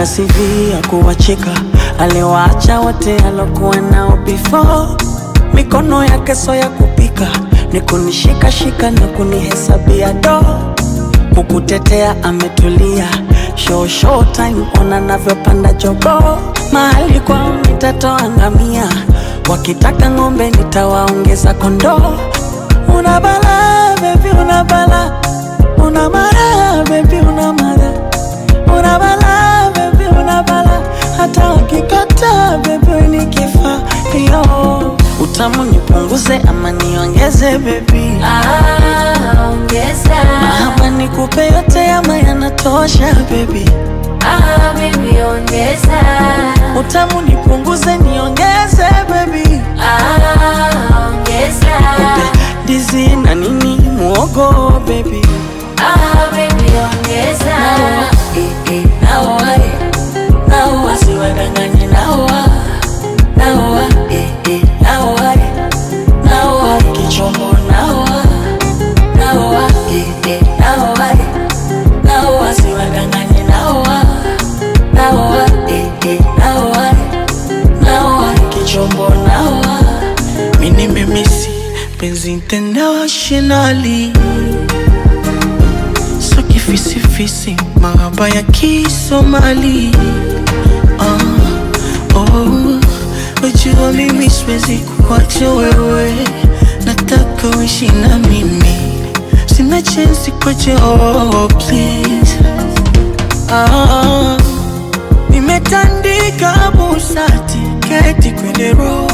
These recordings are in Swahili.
ana CV ya kuwacheka, aliwaacha wote alokuwa nao before. Mikono yake so ya kupika, ni kunishikashika na kunihesabia do, kukutetea ametulia. Show show time, ona navyopanda jogo, mahali kwao nitatoa ngamia, wakitaka ng'ombe nitawaongeza kondoo. Una bala baby, una bala, una mara baby, una mara una bala baby, una bala, hata wakikata baby ni kifaa yo. Utamu nipunguze ama niongeze baby, Ah, ongeza. ama nikupe yote ama yanatosha baby. Ah, baby, ongeza. Utamu nipunguze niongeze baby, Ah, ongeza. ndizi na nini muogo baby. Ah, baby, ongeza. Eh, eh, naoa, eh. Naoa, siwadanganye, naoa. Naoa, eh, eh, naoa, eh. Naoa, kichombo, naoa. Naoa, eh, eh, naoa, eh. Naoa, siwadanganye, naoa. Naoa, eh, eh, naoa, eh. Naoa, kichombo, naoa. Mi nimemisi penzi internationally so kifisifisi mahaba ya kisomali ah, oh, wajua mimi siwezi kuacha wewe nataka uishi na mimi sina chensi kwache oh, please ah, nimetandika busati keti kwenye roho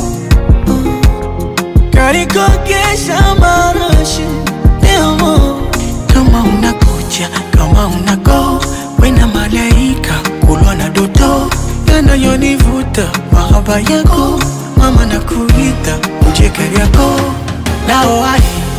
karikogesha marashi leo kama unakuja kama unago wena malaika kulwa na doto yanayonivuta mahaba yako mama na kuita uje kariako nao ai